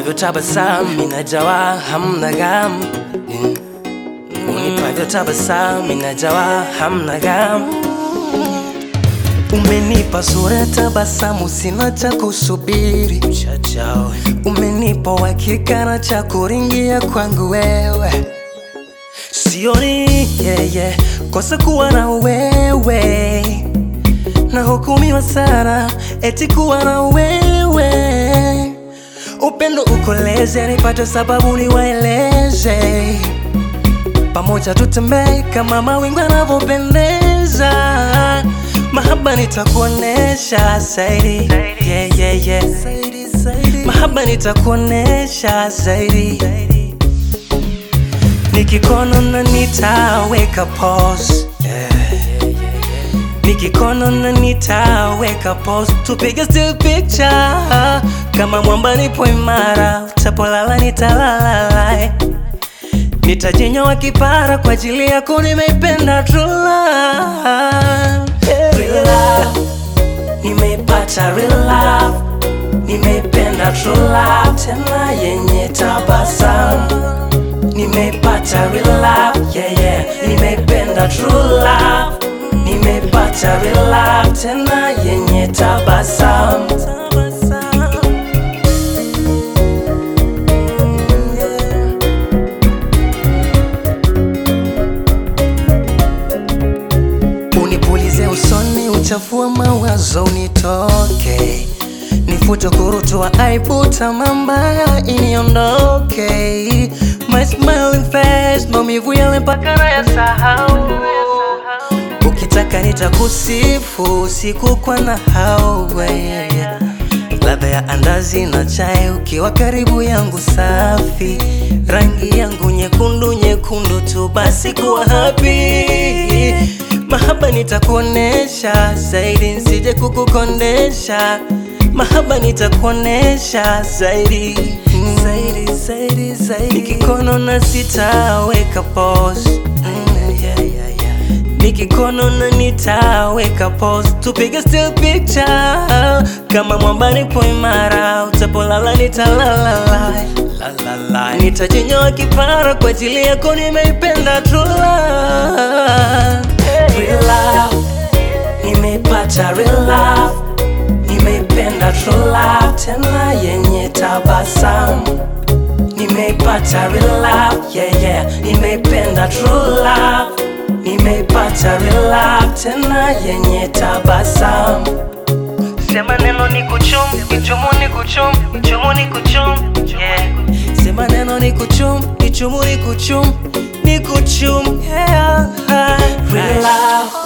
unavyotabasamu inajawa hamna gam Mm. unipavyotabasamu inajawa hamna gam Umenipa sura tabasamu, sina cha kusubiri. Chachao. Umenipa uhakika na cha kuringia kwangu wewe, sioni yeah, yeah, kosa kuwa na wewe, na hukumiwa sana eti kuwa na wewe. Upendo ukoleze, nipate sababu niwaeleze, pamoja tutembee kama mawingu yanavyopendeza. Mahaba nitakuonesha zaidi, yeah, yeah, yeah. Mahaba nitakuonesha zaidi, nikikono na nitaweka pause, yeah. Nikikono na nitaweka pause, tupige still picture kama mwamba nipo imara, utapolala nitalala Nitajinyoa kipara kwa ajili yako, nimeipenda true love. Real love. Nimeipata real love, nimeipenda true love, tena yenye tabasamu. Nimeipata real love, yeah, yeah. Nimeipenda true love, nimeipata real love, tena yenye tabasamu. Unipulize usoni, uchafua mawazo unitoke, nifute kurutua aibu, tamaa mbaya iniondoke. My smiling face, maumivu yale mpaka nayasahau. Ukitaka nitakusifu siku kwa na hawe ladha ya andazi na chai ukiwa karibu yangu, safi rangi yangu nyekundu nyekundu tu, basi kuwa happy. Mahaba nitakuonesha zaidi, nsije kukukondesha. Mahaba nitakuonesha zaidi, mm. zaidi, zaidi, zaidi. Nikikono na sitaweka pause, mm. yeah, yeah, yeah. Nikikono na nitaweka pause, tupige still picture kama mwamba nipo imara, utapolala nitalala la, la, la. Nitajinyoa kipara kwa ajili yako, nimeipenda true love. Real love. Nimeipata real love, nimeipenda true love, tena yenye tabasamu. Nimeipata real love, yeah, yeah. Nimeipenda true love, nimeipata real love, tena yenye tabasamu. Sema neno ni kuchum, ichumu ni kuchum, ichumu ni kuchum, yeah. Sema neno ni kuchum, ichumu ni kuchum, ni kuchum, yeah. Real love.